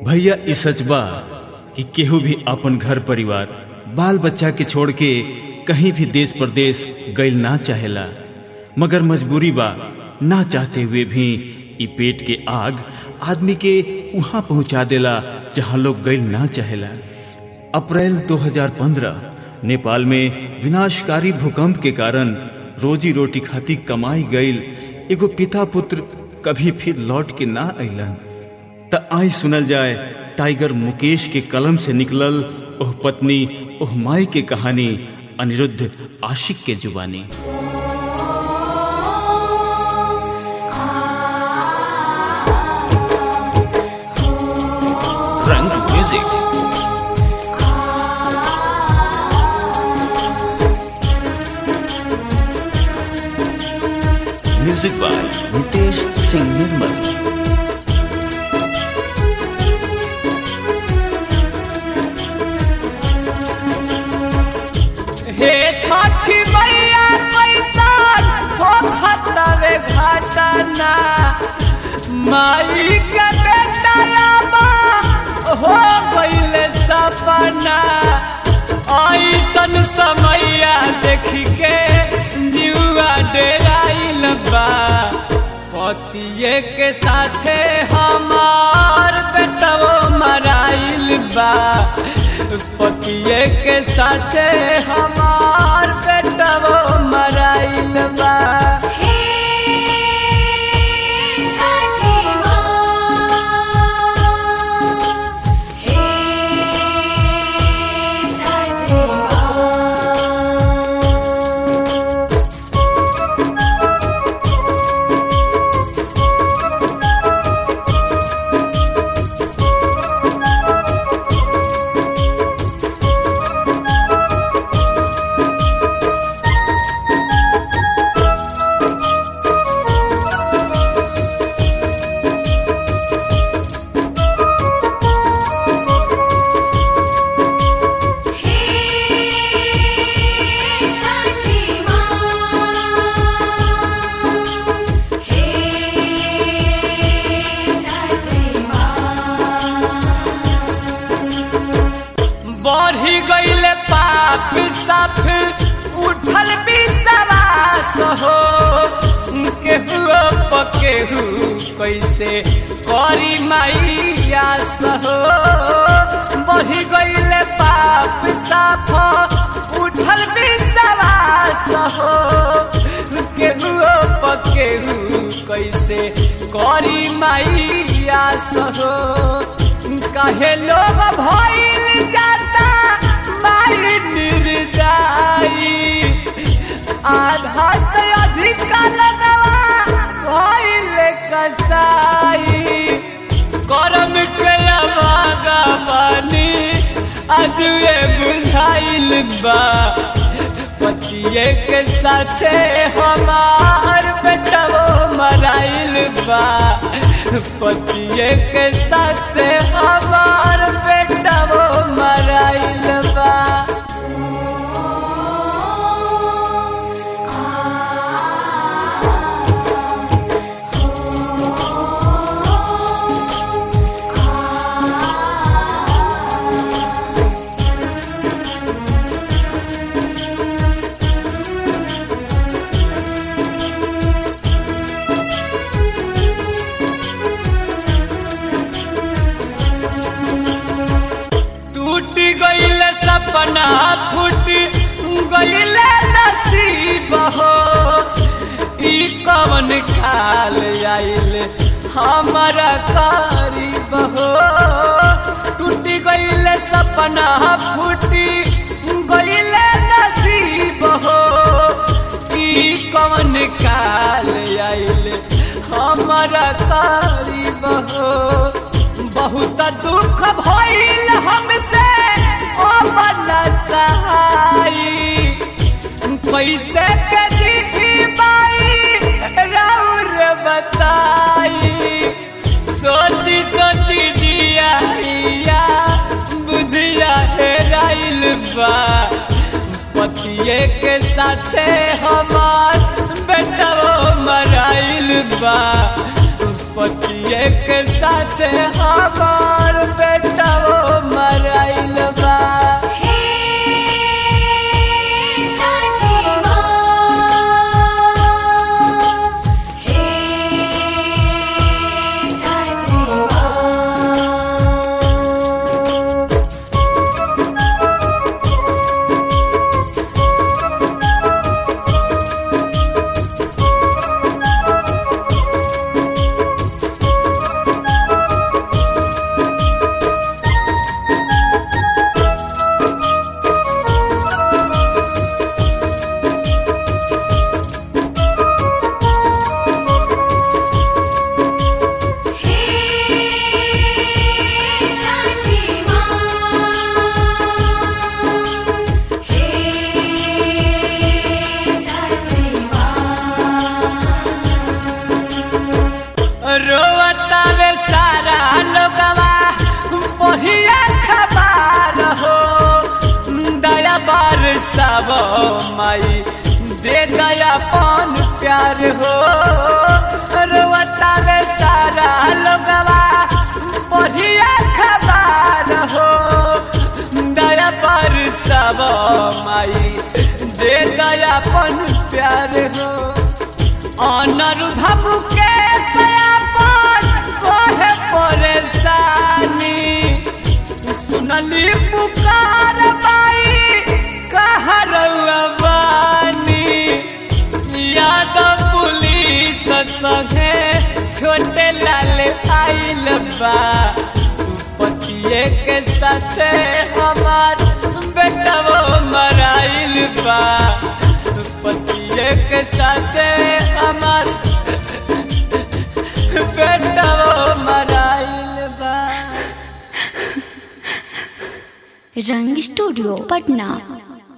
भैया ई सच बा कि केहू भी अपन घर परिवार बाल बच्चा के छोड़ के कहीं भी देश प्रदेश गइल ना चाहेला मगर मजबूरी बा ना चाहते हुए भी ई पेट के आग आदमी के वहां पहुंचा देला जहां लोग गइल ना चाहेला अप्रैल 2015 नेपाल में विनाशकारी भूकंप के कारण रोजी रोटी खाती कमाई गईल एगो पिता पुत्र कभी फिर लौट के ना अइलन त आई सुनल जाए टाइगर मुकेश के कलम से निकलल ओह पत्नी ओह माई के कहानी अनिरुद्ध आशिक के जुबानी रंग music music by Nitesh Singh Nirmal हे छठी मैया पैसा हो खतवे घटना माई के बेटा बा हो गईले सपना ऐसन समैया देख के जीवा डेराइल बा पतिये के साथे हमार बेटवो मराइल बा पतिये के साथे हमार बेटवो मराइल बा हे छठी माँ हे छठी माँ हे छठी माँ हे छठी माँ बढ़ी गईले पाप साफ उठल विश्वास हो केहू पकेहू कैसे करी मैयास हो बढ़ी गईले पाप साफ उठल विश्वास हो केहू पकेहू कैसे करी मैयास हो कहे लोग भइल जाता माई निर्दाई आधा से अधिक लगवा भइल कसाई करम के अभागा बानी अजुए बुझाइल बा पतिये के साथे हमार बेटवो मराइल बा पतिये के साथे हमार बेटवो मराइल बा टूट गईल सपना फूट गईल नसीब हो ई कवन काल आइल हमारा करीब हो टूट गईल सपना फूट गईल नसीब हो ई कवन काल आइल हमारा करीब हो बहुत दुख भइल हमसे ओ मन सहाई पैसे के दीदी बाई राउर बताई सोची सोची जिया बुधिया हेराइल बा पतिये के साथे हमार बेटवो मराइल बा पतिये के साथ हमार थारू धामू के सयापन कोहे परेशानी सुनली पुकार बाई कहरौआ बानी यादव पुलिस संगे छोटे लाल आइल बा पतिए के साथे हमार बेटवो मराइल बा पतिए के साथे हमार बेटवो मराइल बा रंग स्टूडियो पटना